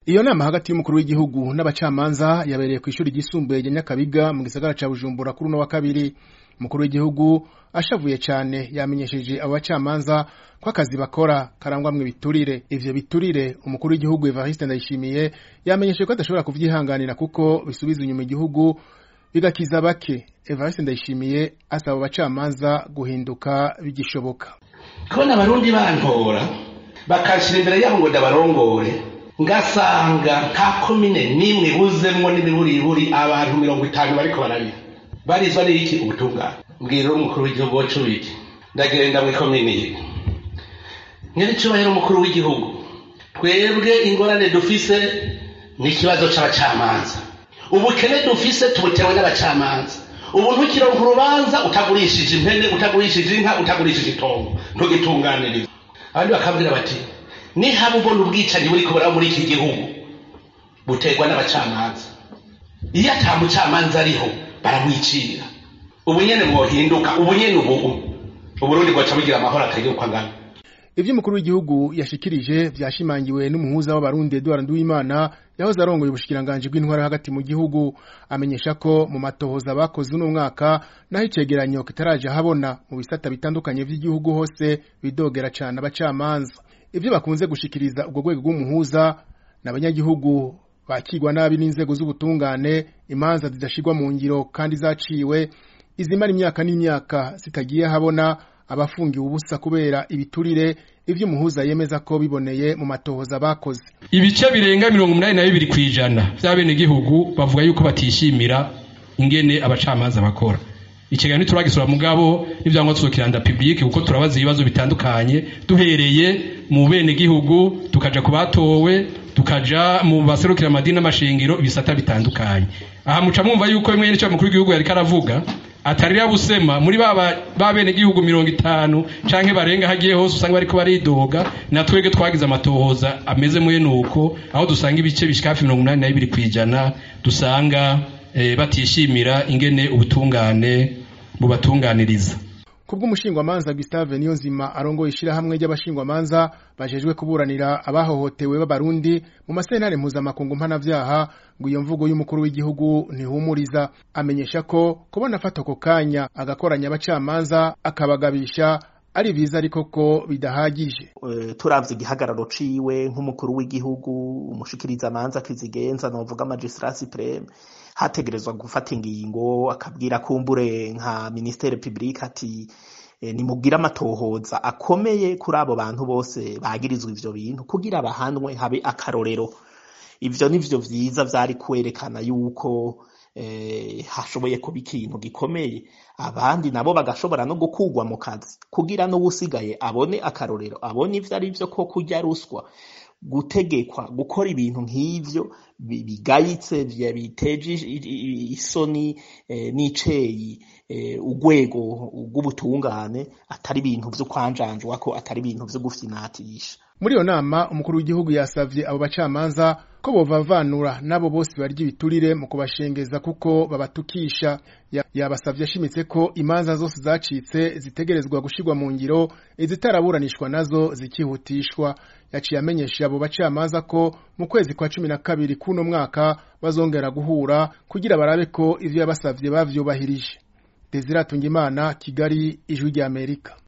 iyo nama hagati y'umukuru w'igihugu n'abacamanza yabereye ku ishuri ryisumbuye rya nyakabiga mu gisagara ca bujumbura kuri uno wa kabiri umukuru w'igihugu ashavuye cane yamenyesheje abo bacamanza ko akazi bakora karangwamwo ibiturire ivyo biturire umukuru w'igihugu evariste ndayishimiye yamenyesheje ko adashobora kuvyihanganira kuko bisubiza inyuma igihugu bigakiza bake evariste ndayishimiye asaba abo bacamanza guhinduka bigishoboka kubona abarundi bantora bakanshira imbere yabo ngo ndabarongore ngasanga nta komine n'imwe buzemwo n'imiburiburi abantu mirongo itanu bariko bararira barizwa n'iki ubutungane mbwira umukuru w'igihugu wacu wiki ndagenda mw'ikomine ye nyiricubahiro umukuru w'igihugu twebwe ingorane dufise ni ikibazo c'abacamanza ubukene dufise tubutewe n'abacamanza ubu ntukironka urubanza utagurishije impene utagurishije inka utagurishije itongo ntugitunganiriza abandi bakabwira bati nihaba ubona ubwicanyi buri kubura muri iki gihugu buterwa n'abacamanza iyo ata mucamanza ariho baramwicira ubu nyene mwohinduka ubu nyene ubu uburundi bwaca bugira amahoro atagira uko angana ivyo umukuru w'igihugu yashikirije vyashimangiwe n'umuhuza w'abarundi Edouard Nduwimana yahoze arongoye ubushikiranganji bw'intwara hagati mu gihugu amenyesha ko mu matohoza bakoze uno mwaka naho icegeranyo kitaraje habona mu bisata bitandukanye vy'igihugu hose bidogera cane abacamanza ivyo bakunze gushikiriza ubwo rwego rw'umuhuza n'abanyagihugu bakigwa nabi n'inzego z'ubutungane imanza zidashirwa mu ngiro kandi zaciwe izimara imyaka n'imyaka zitagiye habona abafungiwe ubusa kubera ibiturire ivyo umuhuza yemeza ko biboneye mu matohoza bakoze ibice birenga mirongo umunani na bibiri kw'ijana vy'abenegihugu bavuga yuko batishimira ingene abacamanza bakora ikiganiro ntituragisura mugabo n'ivyangwa tuzokiranda publike kuko turabaza ibibazo bitandukanye duhereye mu benegihugu tukaja ku batowe tukaja mu baserukira amadini n'amashengero ibisata bitandukanye aha muca mwumva yuko bimwe n'ico mukuru w'igihugu yariko aravuga atarira busema muri ba bene gihugu mirongo itanu canke barenga hagiye hose usanga bariko baridoga na twebwe twagize amatohoza ameze mwene uko aho dusanga ibice bishika hafi mirongo umunani na bibiri kw'ijana dusanga eh, batishimira ingene ubutungane bubatunganiriza kubw'umushingwamanza Gustave Niyonzima arongoye ishirahamwe ry'abashingwamanza bajejwe kuburanira abahohotewe b'abarundi mu masentare mpuzamakungu mpanavyaha ngo iyo mvugo y'umukuru w'igihugu ntihumuriza amenyesha ko kubona afata ako kanya agakoranya abacamanza akabagabisha ari biza ariko ko bidahagije uh, turavye igihagararo ciwe nk'umukuru w'igihugu umushikirizamanza kizigenza novuga magistrat supreme hategerezwa gufata ingingo akabwira kumbure nka ministere publique ati e, nimubwire amatohoza akomeye kuri abo bantu bose bagirizwa ivyo bintu kugira bahanwe habe akarorero ivyo nivyo vyiza vyari kwerekana yuko eh, hashoboye kuba ikintu gikomeye abandi nabo bagashobora no gukugwa mu kazi kugira n'uwusigaye abone akarorero abone ivyo ari vyo ko kurya ruswa gutegekwa gukora ibintu nk'ivyo bigayitse biteje isoni e, n'iceyi e, urwego rw'ubutungane atari ibintu vyo kwanjanjwa ko atari ibintu vyo gufyinatisha muri iyo nama umukuru w'igihugu yasavye abo bacamanza ko bovavanura n'abo bose barya ibiturire mu kubashengeza kuko babatukisha yabasavye ashimitse ko imanza zose zacitse zitegerezwa gushirwa mu ngiro izitaraburanishwa nazo zikihutishwa yaciye amenyesha abo bacamanza ko mu kwezi kwa cumi na kabiri k'uno mwaka bazongera guhura kugira barabe ko ivyo yabasavye bavyubahirije Desire Tungimana Kigali Ijwi ry'Amerika